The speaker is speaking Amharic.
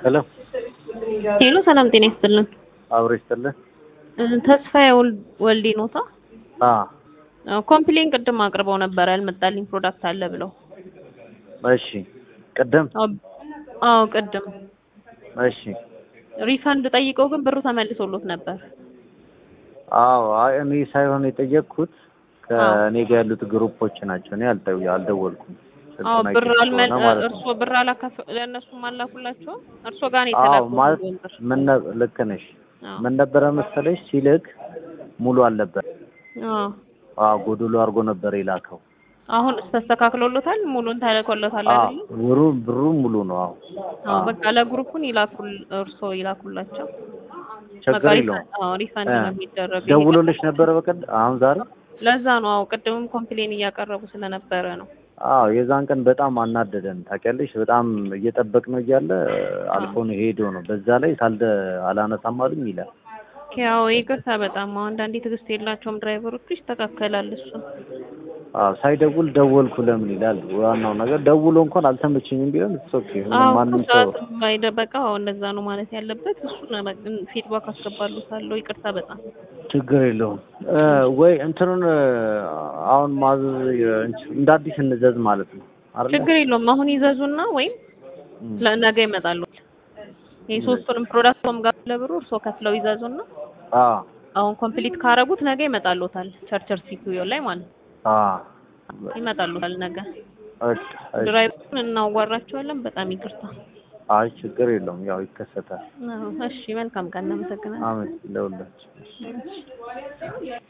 ሄሎ ሄሎ ሰላም ጤና ይስጥልን። አብሮ ይስጥልን። ተስፋዬ ወል- ወልዴ ኖታ አ ኮምፕሌን ቅድም አቅርበው ነበር ያልመጣልኝ ፕሮዳክት አለ ብለው። እሺ ቅድም አዎ- አዎ ቅድም እሺ ሪፈንድ ጠይቀው ግን ብሩ ተመልሶሎት ነበር። አዎ አይ እኔ ሳይሆን የጠየቅኩት ከእኔ ጋር ያሉት ግሩፖች ናቸው። እኔ አልጠው አልደወልኩም። አዎ ስልኩን ብር አይቼ አልመ ስለሆነ ማለት ነው። እርሶ ብር አላካፍ ለእነሱም አላኩላቸው እርሶ ጋር ነው አዎ የተላከው ማለት ሁሉ ብር። ምን ነ- ልክ ነሽ። አዎ ምን ነበረ መሰለሽ ሲልክ ሙሉ አልነበር። አዎ አዎ ጎዶሎ አድርጎ ነበር የላከው። አሁን ተስተካክሎሎታል፣ ሙሉን ተልኮሎታል አዎ አይደል? ብሩ ብሩ ሙሉ ነው። አዎ አዎ በቃ ለግሩፑን ይላኩል እርሶ ይላኩላቸው። በቃ ችግር የለውም። ሪፈንድ አዎ ሪፈንድ እ ነው የሚደረገው። ደውሎልሽ ነበረ በቀድ አሁን ዛሬ ለዛ ነው አዎ ቅድምም ኮምፕሌን እያቀረቡ ስለነበረ ነው። አዎ የዛን ቀን በጣም አናደደን ታውቂያለሽ። በጣም እየጠበቅነው እያለ አልፎ ነው ሄዶ ነው። በዛ ላይ ሳልደ አላነሳም አሉኝ ይላል። ያው ይቅርታ በጣም አዎ አንዳንዴ ትዕግስት የላቸውም ድራይቨሮቹ። ይስተካከላል እሱ። አዎ ሳይደውል ደወልኩ ለምን ይላል። ዋናው ነገር ደውሎ እንኳን አልተመቸኝም ቢሆን እሱ ኦኬ። አዎ ማንም ሰው ሰዓት ባይደበቃ አዎ እንደዛ ነው ማለት ያለበት እሱ ነው። በቃ ፊድባክ አስገባሉታለሁ። ይቅርታ በጣም ችግር የለውም እ ወይ እንትኑን እ አሁን ማዘዝ የ- እንደ አዲስ እንዘዝ ማለት ነው አይደል? ችግር የለውም። አሁን ይዘዙና ወይም እም። ለነገ ይመጣሉ። የሶስቱንም ፕሮዳክቶም ጋር ለብሩ እርሶ ከፍለው ይዘዙና አዎ አሁን ኮምፕሊት ካረጉት ነገ ይመጣሉታል። ቸርቸር ሲፒዩ ላይ ማለት ነው። አዎ ይመጣሉታል ነገ። እሺ እሺ። ድራይቨሩን እናዋራቸዋለን። በጣም ይቅርታ። አይ ችግር የለውም ያው ይከሰታል። አዎ፣ እሺ መልካም ቀን። እናመሰግናለን። አሜን ለሁላችን። እሺ።